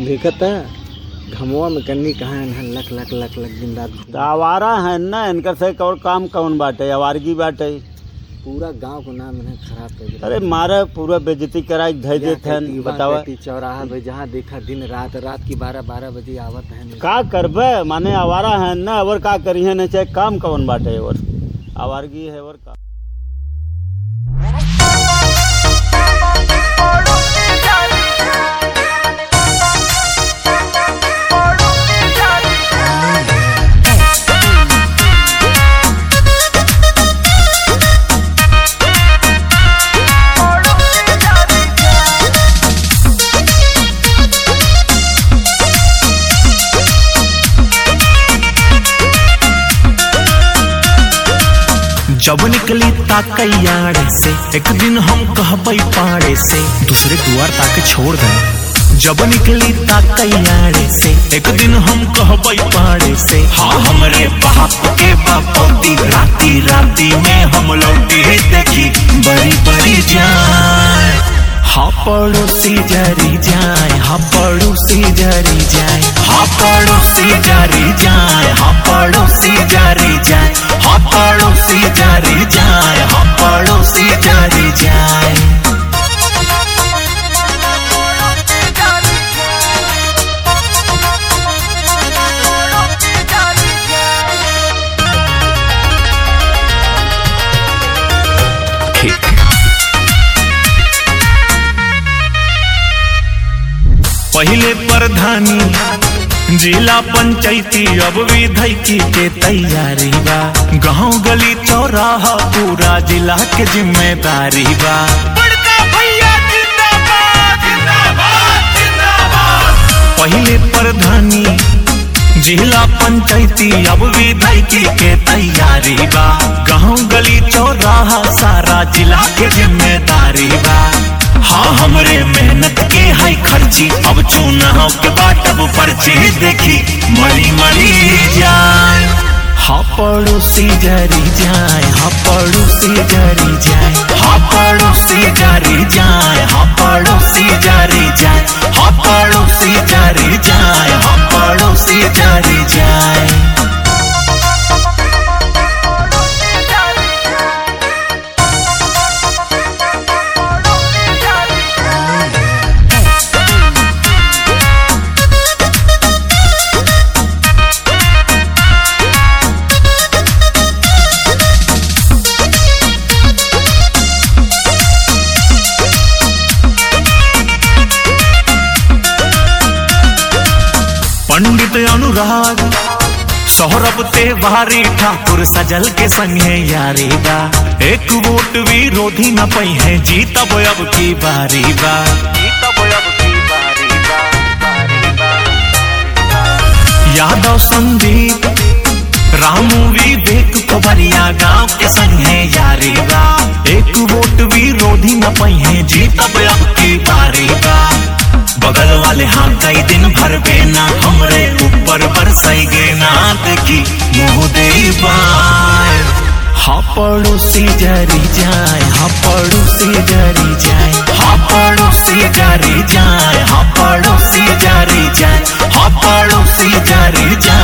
देखता घमवा में कन्नी कहाँ है लक लक लक लक दिन रात घूम- तो आवारा है ना इनकर से और काम कौन बाटे आवारगी बाटे पूरा गांव को नाम इन्हें खराब कर दिया अरे मारे पूरा बेजती कराई धै देत या हन कहती, बतावा वहाँ कहती, चौराहा पे जहाँ देखा दिन रात रात की बारह बारह बजे आवत है का करबे माने आवारा है ना और का करी है ना चाहे काम कौन बाटे और आवारगी है और का जब निकली ताकैयाड़े से एक दिन हम कहबई पाड़े से दूसरे दुआर ताके छोड़ दे जब निकली ताकैयाड़े से एक दिन हम कहबई पाड़े से हाँ हमरे बाप के बापौती राती राती में हम लौटी देखी बड़ी बड़ी जान हाँ पड़ोसी जरी जाए हाँ पड़ोसी जरी जाए हाँ पड़ोसी जरी जाए हाँ पड़ोसी जरी जाए हाँ पड़ोसी जरी जाए हाँ पड़ोसी जरी जाए ठीक पहले प्रधानी जिला पंचायती अब विधायकी के तैयारी बा गांव गली चौराहा पूरा जिला के जिम्मेदारी बा पहले प्रधानी जिला पंचायती अब विधायकी के तैयारी बा गांव गली चौराहा सारा जिला के जिम्मेदारी बा हाँ हमरे मेहनत के है खर्ची अब चुनाव के बाटब पर्ची देखी मरी मरी जाए हाँ पड़ोसी जरी जाए हाँ पड़ोसी जरी जाए हाँ पड़ोसी जरी जाए हाँ पड़ोसी जरी जाए हाँ पड़ोसी जरी जाए हाँ पड़ोसी जरी जाए पंडित अनुराग सौरभ तिवारी ठाकुर सजल के संगे यारी बा एक वोट विरोधी न पई है जीतब अब की बारी बा यादव संदीप रामू विवेक कोबरिया गांव के संगे यारी बा एक वोट विरोधी न पई है जीतब अब की बारी बा बगल वाले हाँ कई दिन भर बेना हमरे ऊपर बरसैगे ना देखी मुँह दे बाय हाँ पड़ोसी जरी जाए हाँ पड़ोसी जरी जाए हाँ पड़ोसी जरी जाए हाँ पड़ोसी जरी जाए हाँ पड़ोसी जरी जाए